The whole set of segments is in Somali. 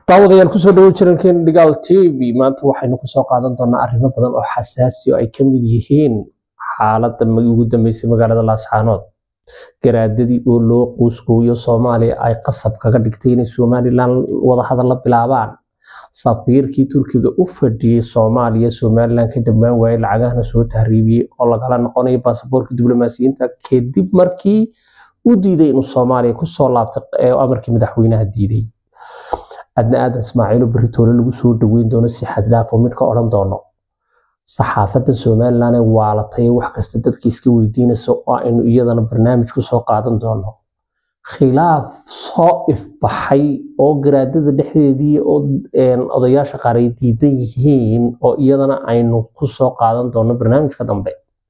daawadayaal kusoo dhawo jirankeen dhigaal t v maanta waxaynu kusoo qaadan doonaa arrimo badan oo xasaasi oo ay ka mid yihiin xaaladda ugu dambeysay magaalada laascaanood garaadadii oo loo quuskooyo soomaaliya ay qasab kaga dhigtay inay somalilan wadahadal la bilaabaan safiirkii turkiga u fadhiyey soomaaliya somalilan ka dhammaan waayey lacagahana soo tahriibiyey oo lagala noqonayo baasaboorka diblomaasiyiinta kadib markii u diiday inuu soomaaliya kusoo laabtay amarkii madaxweynaha diiday adna aadan ismaaciilo beritoole lagu soo dhaweyn doono si xadlaafo mid ka odhan doono saxaafadda somalilan ee waalatay wax kasta dadka iska weydiinaysa oo aynu iyadana barnaamij kusoo qaadan doono khilaaf soo ifbaxay oo garaadada dhexdeedii oo odayaasha qaar ay diidan yihiin oo iyadana aynu kusoo qaadan doono barnaamijka dambe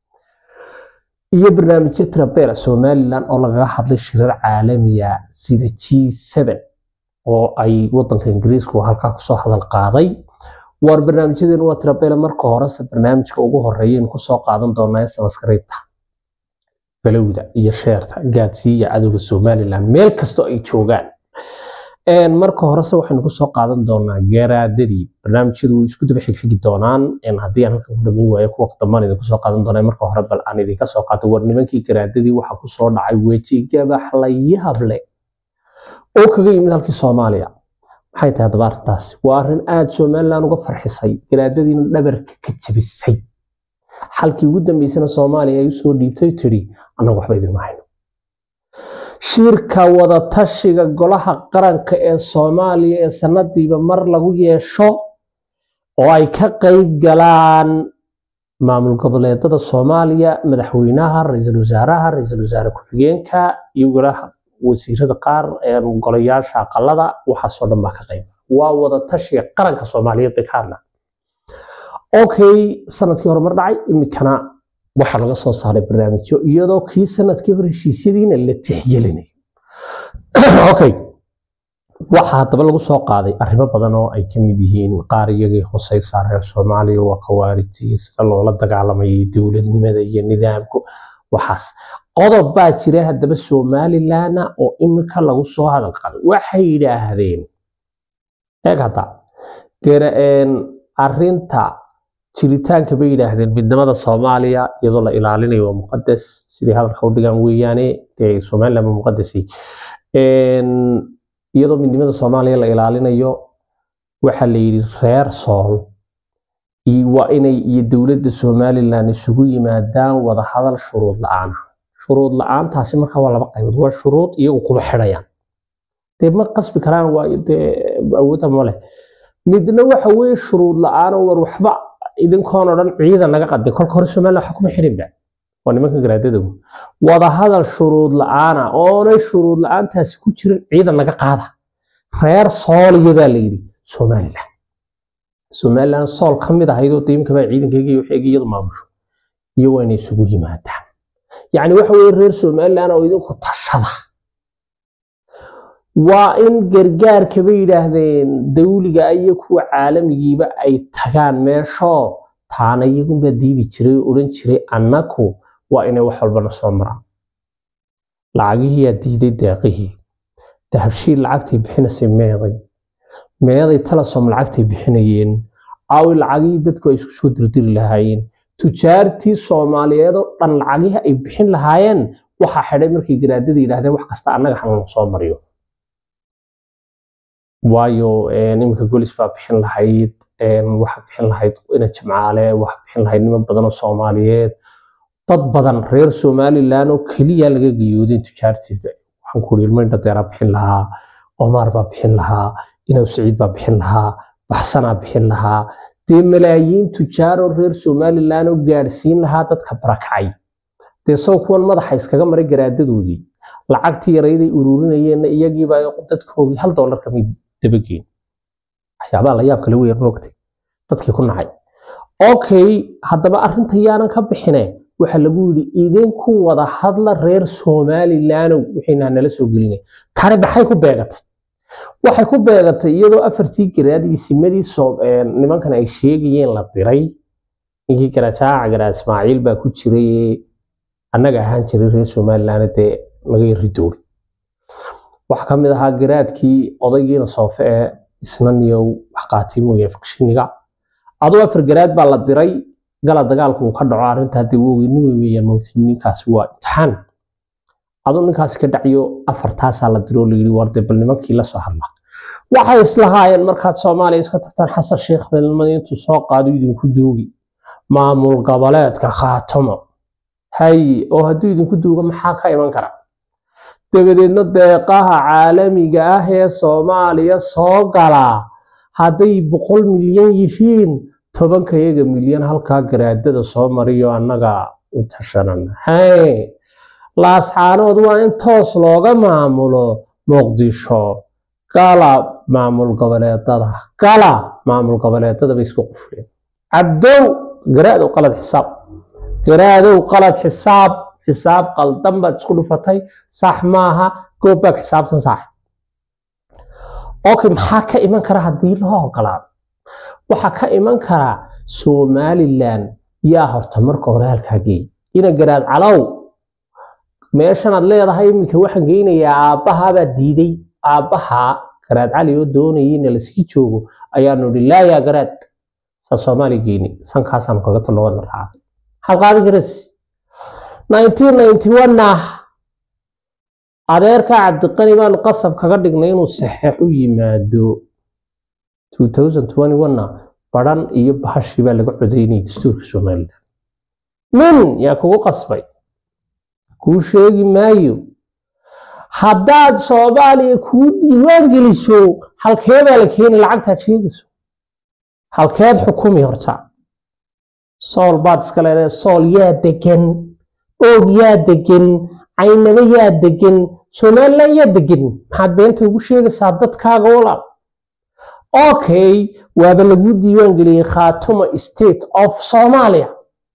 iyo barnaamijyo trabela somalilan oo lagaga hadlay shirar caalamiya sida g oo ay wadanka ingiriisku halkaa kusoo hadal qaaday waar barnaamijyadeenu waa tirabele marka horese barnaamijka ugu horeeyaynu kusoo qaadan doonaa samaskriibta galowda iyo sheerta gaadsiiya cadowga somalilan meel kastoo ay joogaan marka horese waxaynu kusoo qaadan doonaa garaadadii barnaamijyadu way isku daba xigxigi doonaan haddii aan halkan ku dhamayn waayo kuwa dambaan idin kusoo qaadan doonaa marka hore bal aan idinka soo qaato war nimankii garaadadii waxaa kusoo dhacay weji gabax la yaable oo kaga yimid halkii soomaaliya maxay tahay haddaba arrintaasi waa arrin aada somalilan uga farxisay garaadadiina dhabarka ka jabisay xalkii ugu dambeysana soomaaliya ay usoo dhiibtay tiri annagu waxba idinma hayno shirka wadatashiga golaha qaranka ee soomaaliya ee sanadiiba mar lagu yeesho oo ay ka qayb galaan maamul goboleedada soomaaliya madaxweynaha ra-iisul wasaaraha ra-iisul wasaare ku-xigeenka iyo golaha wasiirada qaar golayaasha aqalada waxaasoo dhan baa ka qayb waa wada tashiga qaranka soomaaliyeed bay ka hadlaan okay sanadkii hore mar dhacay imikana waxaa laga soo saaray barnaamijyo iyadoo kii sanadkii hore heshiisyadiina la tixgelinay okay waxaa haddaba lagu soo qaaday arrimo badan oo ay ka mid yihiin qaar iyagii khusaysaa reer soomaaliya waa khawaarijtii sida loola dagaalamayay dowladnimada iyo nidaamku waxaas qodob baa jira haddaba somalilana oo imika lagu soo hadal qaaday waxay yidhaahdeen eeg hadda arinta jiritaanka bay yidhaahdeen midnimada soomaaliya iyadoo la ilaalinayo waa muqadas sidii hadalka u dhigaan weeyaane dee somaliland waa muqadasi iyadoo midnimada soomaaliya la ilaalinayo waxaa la yidhi reer sool waa inay iyo dowladda somalilan isugu yimaadaan wadahadal shuruud la-aana shuruud la-aantaasi markaa waa laba qaybood waa shuruud iyagu kuma xidhayaan dee ma qasbi karaan waa dee awoodda male midna waxa weeye shuruud la-aan war waxba idinkoon o dhan ciidan naga qaday kolka hore somaliland waxa kuma xidhinba waa nimanka garaadadagu wadahadal shuruud la-aana oonay shuruud la-aantaasi ku jirin ciidan naga qaada reer sooliya baa la yidhi somaliland somaliland sool ka mid ahaydoo diimka baa ciidankayga iyo waxeega iyadu maamusho iyo waa inay isugu yimaadaan yacni waxa weeye reer somaliland oo idinku tashada waa in gargaarka bay yidhaahdeen dawliga iyo kuwa caalamigiiba ay tagaan meeshoo taana iyagunbaa diidi jiray oo odhan jiray annaku waa inay wax walbana soo maraan lacagihiyaa diiday deeqihii dahabshiil lacagtay bixinaysay meeday meeday talasom lacagtay bixinayeen aawi lacagihii dadku ay isku soo dirdiri lahaayeen tujaartii soomaaliyeed oo dhan lacagihii ay bixin lahaayeen waxaa xidhay markay garaadada yidhahdeen wax kasta annaga hanana soo mariyo waayo iminka golis baa bixin lahayd waxa bixin lahayd ina jimcaale waxa bixin lahayd niman badan oo soomaaliyeed dad badan reer somalilan oo keliya laga geyoodeen tujaarteeda waxaan ku iri ilmayn dhadeeraa bixin lahaa omaar baa bixin lahaa inaw saciid baa bixin lahaa baxsanaa bixin lahaa dee malaayiin tujaaroo reer somalilan oo gaadhsiin lahaa dadka barakacay dee soo kuwan madaxa iskaga maray garaadadoodii lacagtii yarayday ururinayeenna iyagiiba dadkoogii hal doolar kamid dabageen waxyaabaha la yaab kale weyn moogtay dadkii ku nacay okay haddaba arrinta yaanan ka bixine waxaa lagu yidhi idinku wada hadla reer somalilandow waxayna nala soo gelinay tani maxay ku beegatay waxay ku beegatay iyadoo afartii garaad iyo simadii nimankan ay sheegayeen la diray ninkii garajaaca garaa ismaaciil baa ku jiray annaga ahaan jiray reer somaliland dee laga yari doori waxaa ka mid ahaa garaadkii odaygiina soofe ee isna niyow wax qaatay mooye fakshiniga aduu afar garaad baa la diray gala dagaalku uu ka dhaco arrintaa dee wogeyni wey weeyaan mawti ninkaasi waa imtixaan aduu ninkaasi ka dhacyo afartaasaa la diro oo layidhi war dee bal nimankii la soo hadla waxay islahaayeen markaad soomaaliya iska tagtaan xasan sheekh belmad intuu soo qaado idinku duugi maamul goboleedka khaatamo hay oo hadduu idinku duugo maxaa ka iman kara dabadeedna deeqaha caalamiga ah ee soomaaliya soo galaa hadday boqol milyan yihiin tobanka iyaga milyan halkaa garaadada soo mariyo annaga u tashanana hay laascaanood waa in toos looga maamulo muqdisho gala maamul goboleedada gala maamul goboleedada bay isku qufleen cabdow garaadow qalad xisaab garaadow qalad xisaab xisaab qaldan baad isku dhufatay sax maaha goobaag xisaabtan sax okay maxaa ka iman kara haddii loo ogolaado waxaa ka iman kara somalilan yaa horta marka hore halkaa geey ina garaad calow meeshanaad leedahay iminka waxaan geynayaa aabbahaabaa diiday aabbaha garaad cali oo doonayay in lasii joogo ayaanu idhi laa yaa garaad saa soomaaliya geyni sankaasaanu kaga talno wadna raacay maxaad qaadi karas ah adeerka cabdiqani baanu qasab kaga dhignay inuu saxeex u yimaado na baran iyo bahashii baa laga codaynayay dastuurka somalilan nin yaa kugu qasbay kuu sheegi maayo haddaad soomaaliya kuu diiwaan geliso halkeedaa la keeni lacagtaad sheegayso halkeed xukumi horta sool baad iska leedahay sool yaa degan oog yaa degan caynabo yaa degan somalilan yaa degan maxaad beenta ugu sheegaysaa dadkaaga walaal okay waaba lagu diiwaan geliyey khaatuma state of somalia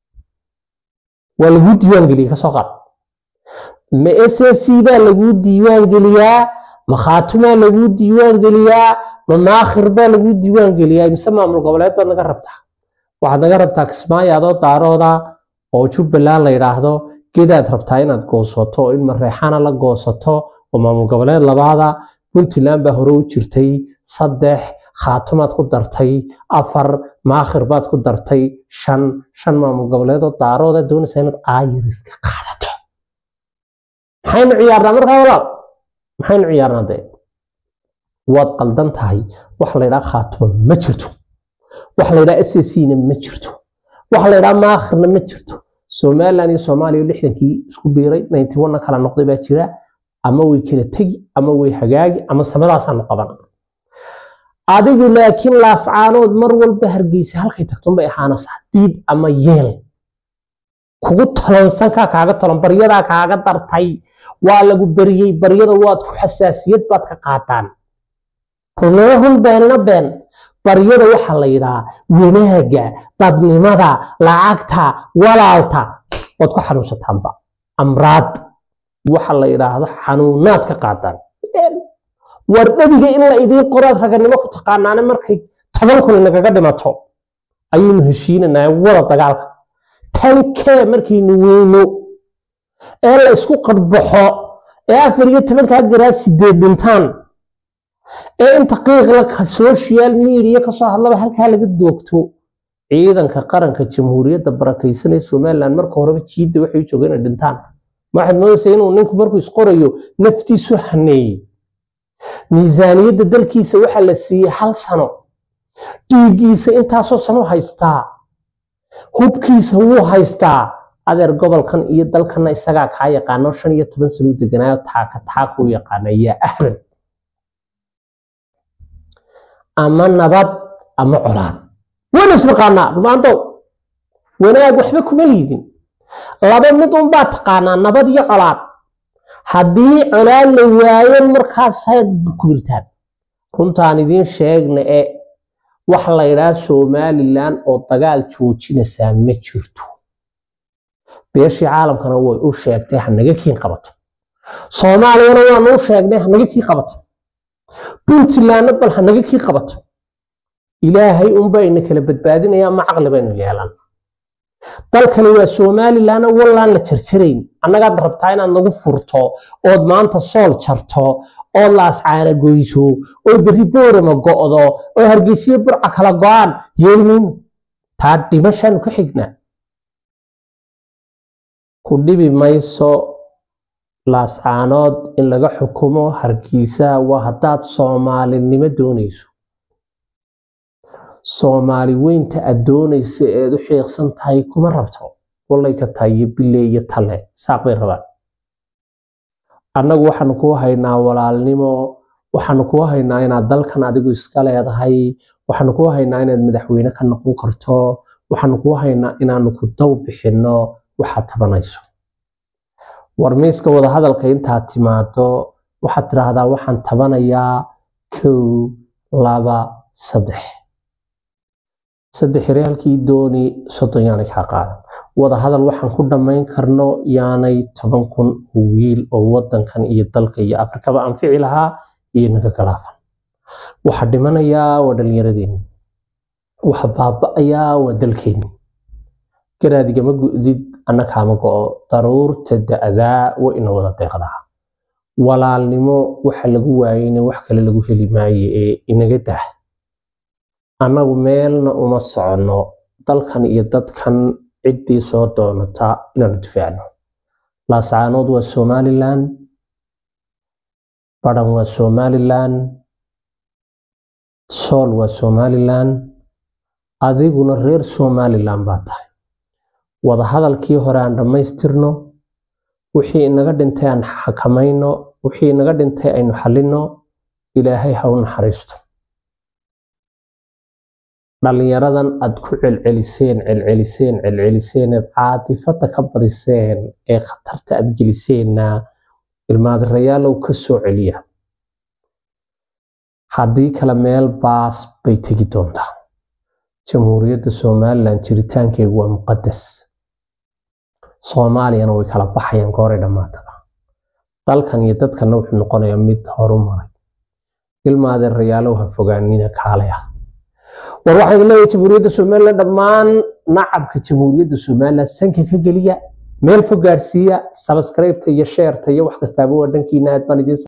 waa lagu diiwaan geliyey kasoo qaad ma s s c baa lagu diiwaan geliyaa ma khaatumaa lagu diiwaan geliyaa ma maakhir baa lagu diiwaan geliyaa mise maamul goboleed baad naga rabtaa waxaad naga rabtaa kismaayo adoo daarooda oo jubbaland la yidhaahdo gedaad rabtaa inaad goosato oo in mareexana la goosato oo maamul goboleed labaada puntland baa hore u jirtay saddex khaatumaad ku dartay afar maakhir baad ku dartay shan shan maamul goboleedoo daarooda doonaysa inaad aayiriska qaadato maxaynu ciyaarnaa markaa walaal maxaynu ciyaarnaa dee waad qaldan tahay waxa la yidhaha khaatuma ma jirto waxa la yidhaha s c na ma jirto waxa la yidhaha maakhirna ma jirto somaliland iyo soomaaliya lixdankii isku biiray ninety one kala noqday baa jira ama way kala tegi ama way hagaagi ama samadaasaanu qaban adigu laakiin laascaanood mar walba hargeysa halkay tagtunbay ahaanaysaa diid ama yeel kugu talonsankaa kaaga talon baryadaa kaaga dartay waa lagu beriyey baryada waad ku xasaasiyad baad ka qaataan runimo run beenna been baryada waxaa la yidhahaa wanaaga dadnimada lacagta walaalta waad ku xanuunsataanba amraad waxa la yidhaahdo xanuunaad ka qaataan war dhabiga in la idiin qoraad raganimo ku taqaanaane markay toban kun inagaga dhimato ayaynu heshiinanaa wada dagaalka tankee markaynu weyno ee la isku qadbaxo ee afar iyo tobankaa garaa sideed dhintaan ee inta qiiqla social media kasoo hadlaba halkaa laga doogto ciidanka qaranka jamhuuriyadda barakaysan ee somaliland marka horeba jiidda waxay u joogeen inay dhintaan waxaad moodaysaa inuu ninku markuu isqorayo naftiisu haneeyey miisaaniyadda dalkiisa waxaa la siiyey hal sano dhiiggiisa intaasoo sano haystaa hubkiisa wuu haystaa adeer gobolkan iyo dalkanna isagaa kaa yaqaano shan iyo toban sano u deganaayo taaka taaka u yaqaana yaa ahmed ama nabad ama colaad waynu isnaqaanaa rumaandow wanaag waxba kuma liidin laba mid unbaa taqaanaa nabad iyo colaad haddii colaad la waayo markaasaad kubirtaan runtaan idiin sheegna e waxa la yidhaha somalilan oo dagaal joojinaysaa ma jirto beeshii caalamkana way u sheegtay hanaga kiin qabato soomaaliyana waanu u sheegnay hanaga kii qabato puntlandna bal hanaga kii qabato ilaahay unbaa ina kala badbaadinaya ma caqli baynu yeelan dalkani waa somalilan wallaan la jarjarayn annagaad rabtaa inaad nagu furto ood maanta sool jarto oo laascaana goyso oo berri boorama go'do oo hargeysiyo burca kala go'aan yeelmin taa dhimashaanu ka xignaa ku dhibi mayso laascaanood in laga xukumo hargeysa waa haddaad soomaalinimo doonayso soomaali weynta aad doonaysa eed u xiiqsan tahay kuma rabto wallay ka tahay iyo bille iyo talle saaq bay rabaan annagu waxaanu kuu haynaa walaalnimo waxaanu kuu haynaa inaad dalkan adigu iska leedahay waxaanu kuu haynaa inaad madaxweyne ka noqon karto waxaanu kuu haynaa inaanu ku daw bixinno waxaad tabanayso war miiska wadahadalka intaad timaado waxaad tidhaahdaa waxaan tabanayaa kow laba saddex saddex reaalkii dooni soddon yaanay kaa qaadan wadahadal waxaan ku dhammayn karno yaanay toban kun oo wiil oo wadankan iyo dalka iyo afrikaba anfici lahaa iyo naga galaafan waxa dhimanayaa waa dhallinyaradeenni waxa baaba'ayaa waa dalkeenni garaadigama gu'did anna kaama go'o daruurta da'daa waa ina wada deeqdaa walaalnimo waxa lagu waayeyna wax kale lagu heli maaye ee inaga dah annagu meelna uma soconno dalkan iyo dadkan ciddii soo doonata inaanu difaacno laascaanood waa somalilan badhan waa somalilan sool waa somalilan adiguna reer somalilan baa tahay wadahadalkii hore aan dhammaystirno wixii inaga dhintay aan xakamayno wixii inaga dhintay aynu xallinno ilaahay ha u naxariisto dhallinyaradan aad ku celceliseen celceliseen celceliseen eed caatifada ka badiseen ee khatarta aad geliseenna ilmaadirayaalow ka soo celiya haddii kale meel baas bay tegi doontaa jamhuuriyadda somalilan jiritaankeegu waa muqadas soomaaliyana way kala baxayaan gooray dhammaataba dalkan iyo dadkanna wuxuu noqonayaa mid horu maray ilmaadirayaalow ha fogaanina kaalay ah war waxaan leeyahay jamhuuriyadda somalilan dhammaan nacabka jamhuuriyadda somalilan sanka ka geliya meel fog gaarsiiya sabskraybta iyo sheerta iyo wax kastaaba waa dhankiina aad baan idiin